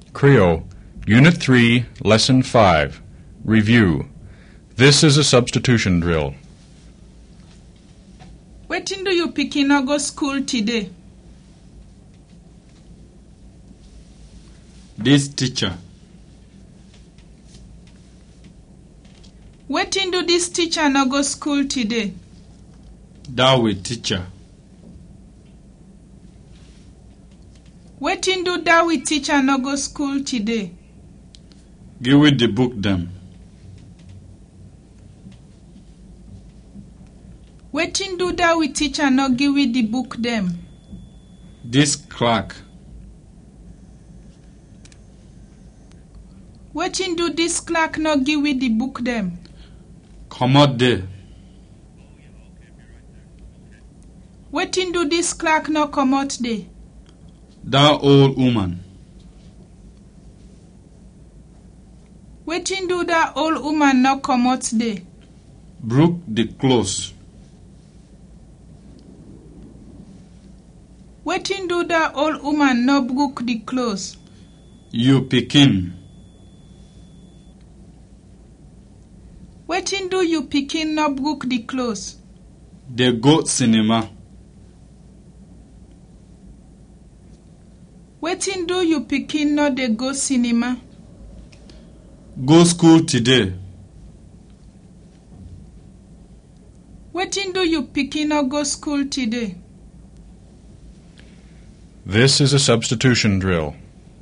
Creole, Unit 3, Lesson 5. Review. This is a substitution drill. Wetin do you pikin no go school today? This teacher, Wetin do dis teacher no go school today? that way teacher, Wetin do dat we teacher no go school today? give it the book them. Wetin do dat we teacher no give we the book dem? This clerk, Wetin do dis clerk no give we the book dem? come out there. Wetin do dis clerk no comot dey? That old woman, Wetin do dat old woman no comot dey? broke the clothes. Wetin do dat old woman no brook the clothes? You pikin, Wetin do you pikin no brook the clothes? they go cinema. Wetin do you pikin no dey go cinema? Go school today. Wetin do you pikin no go school today? This is a substitution drill.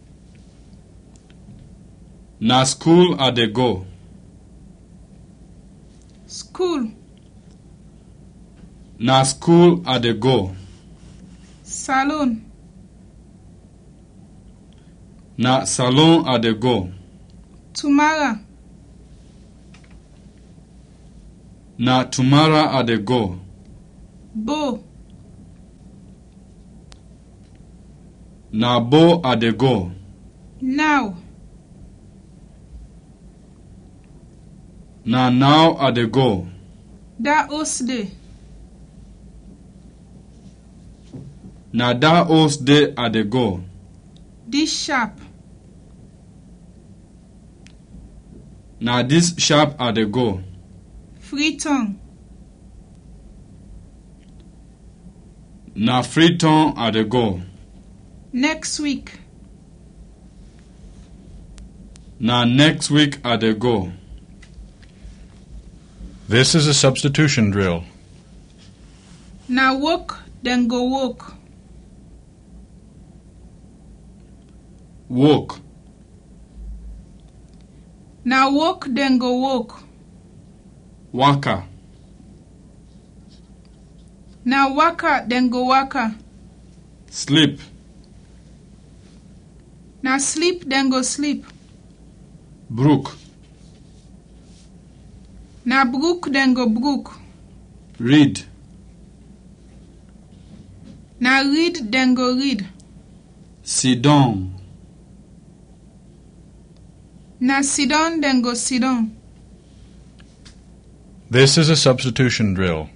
Na school I dey go. School, Na school I dey go. salon, Na salon I dey go. tomorrow, Na tomorrow I dey go. bow, Na bo I dey go. now, Na now I dey go. that host day, Na that old day I dey go. this sharp, Na this sharp I dey go. free tongue, Na Freetown I dey go. next week, Na next week I dey go. This is a substitution drill. na work dem go work, Work. na work dem go work, Waka. na waka dem go waka, Sleep. na sleep dem go sleep, Brook. na brook dem go brook, Read. na read dem go read, Sit down. na sidon dem go sidon, This is a substitution drill.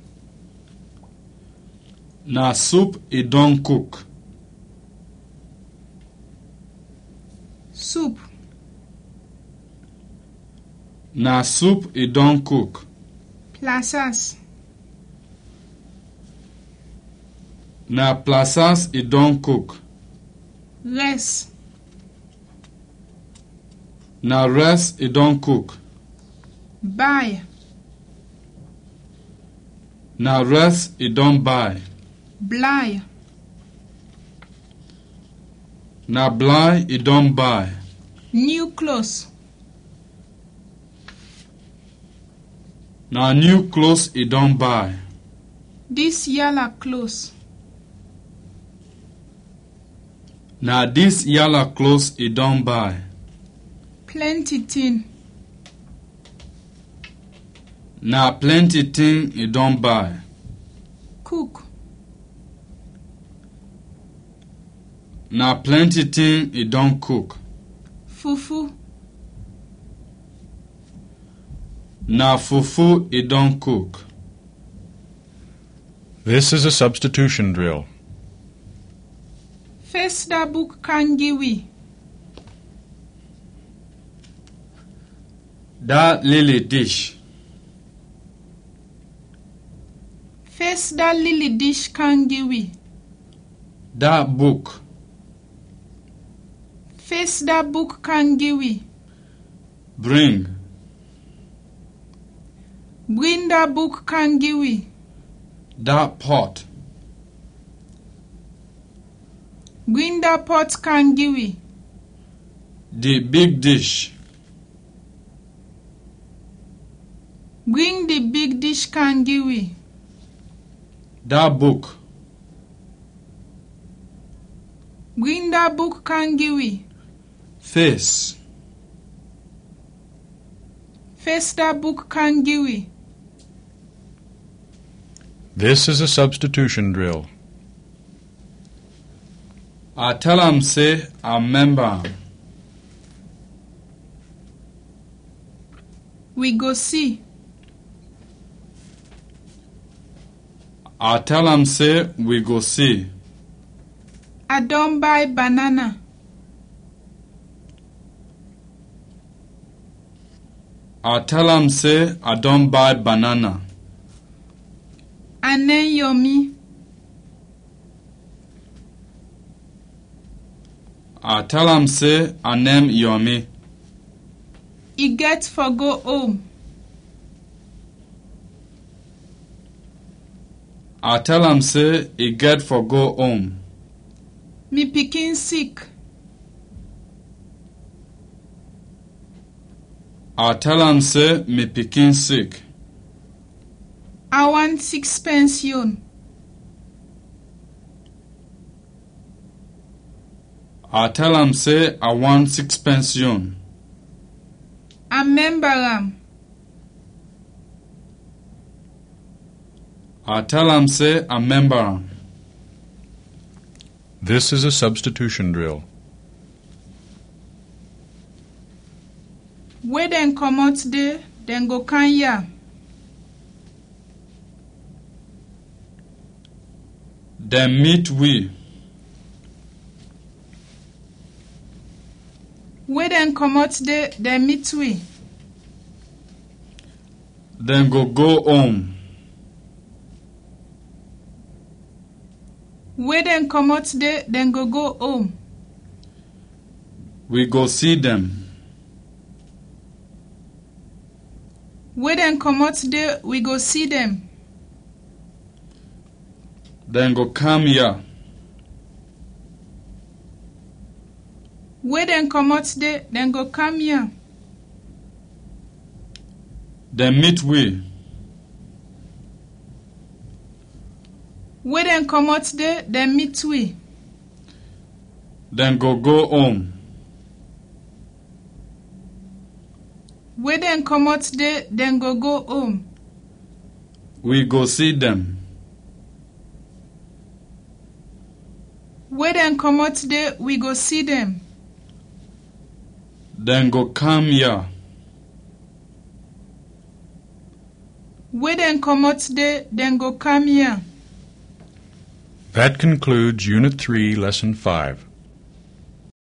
Na soup e don cook. soup, Na soup e don cook. plazas, Na plazas e don cook. rest, Na rice e don cook. buy, Na rice e don buy. bly, Na blind e don buy. new clothes, Na new clothes e don buy. this yalla clothes, Na dis yalla clothes e don buy. plenty thing, Na plenty thing e don buy. cook, Na plenty thing e don cook. fufu, Na fufu e don cook. This is a substitution drill. Face that book can give we. that lily dish, Face that lily dish kangiwi. that book, Face that book kangiwi. bring, Bring that book kangiwi. that pot, Bring that pot kangiwi. the big dish, Bring the big dish kangiwi. that book, Bring that book kangiwi. face, Face that book kangiwi. This is a substitution drill. I tell am say I remember am. We go see. I tell am say we go see. I don buy banana. I tell am say I don buy banana. Ane yomi. I tell am say I name Yomi. E get for go home. I tell am say e get for go home. Me pikin sick. I tell am say me pikin sick. I want six pension. I tell am say I want six pension. I member am. I tell am say I member am. This is a substitution drill. Wey dem comot dey, dem go can yam. Dem meet we. Wey dem comot dey, dem meet we. Dem go go home. Wey dem comot dey, dem go go home. We go see dem. Wey dem comot dey, we go see dem. Dem go come here. Wey dem comot dey, dem go come here. Dem meet we. Wey dem comot dey, dem meet we. Dem go go home. Wey dem comot dey, dem go go home. We go see dem. Wey dem comot dey, we go see dem. Dem go come here. Wey dem comot dey, dem go come here. That concludes Unit 3, Lesson 5.